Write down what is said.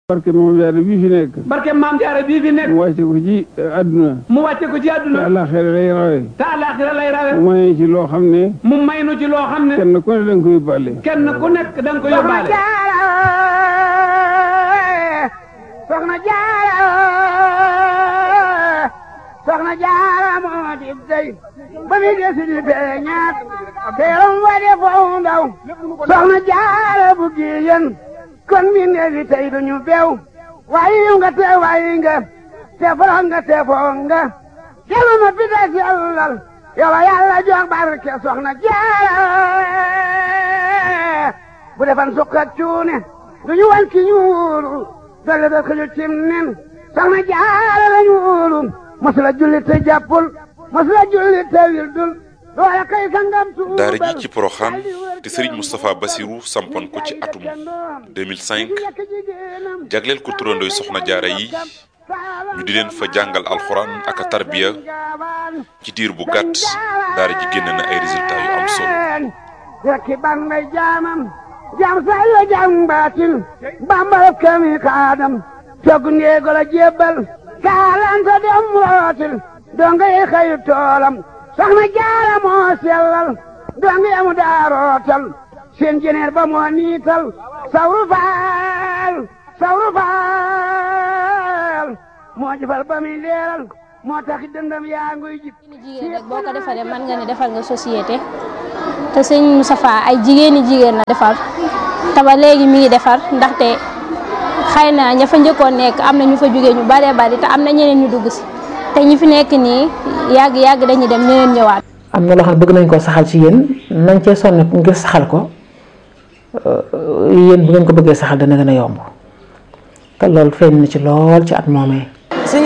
barke moom jaare bii fi nekk barke maam jaara bii fi nekk mu wàcce ko ci àdduna mu wàcce ko ci te àdduna àllaaxira lay rawe te àllaaxira lay rawe mu may ci loo xam ne mu may nu ci loo xam ne kenn ku ne danga ko yóbbaale kenn ku nekk da nga ko yóbbaale soxna jaara soxna jaara moo di dey ba mi desi di feeñaat teeram wa de foofu ndaw soxna jaara bu giyen kon mi neefi tey duñu beew waayi nga te waayi nga te foro nga te foo nga kelu ma pita sellal yow yàlla jox barke soxna jaara bu defan sukkat cuune duñu wan ki ñuulu dolle da xëju cim nen soxna jaara la ñuulu masula julli te jàppul masula julli te wildul loola kay sangam tuubal daara ji ci Porokhane te Serigne Moustapha Bassirou sampoon ko ci atum 2005 jagleel ko turandooy soxna jaara yi ñu di leen fa jàngal alxuraan ak a tarbiya ci diir bu gàtt daara ji génn na ay résultats yu am solo rekki ban may jaamam jaam say la jaam baatin bambal kami kaadam togg ndeego la jébbal kaalanta dem rootil donga yi xayu toolam soxna jaara moo sellal donga yamu daa rootal seen jeneer ba moo niital sawru faal sawru faal moo jëfal ba muy leeral moo taxi dëndam yaa nguy jib jigéen rek boo ko defaree mën nga ne defal nga société te sëñ Moustapha ay jigéeni jigéen la defar te ba léegi mi ngi defar ndaxte xëy na ña fa njëkkoon nekk am na ñu fa jógee ñu baree bari te am na ñeneen ñu dugg si te ñi fi nekk nii yàgg yàgg dañuy dem ñeneen ñëwaat. am na loo xam ne bëgg nañ koo saxal ci yéen nañ cee sonn ngir saxal ko yéen bu ngeen ko bëggee saxal dana gën a yomb te loolu feeñ na ci lool ci at moomee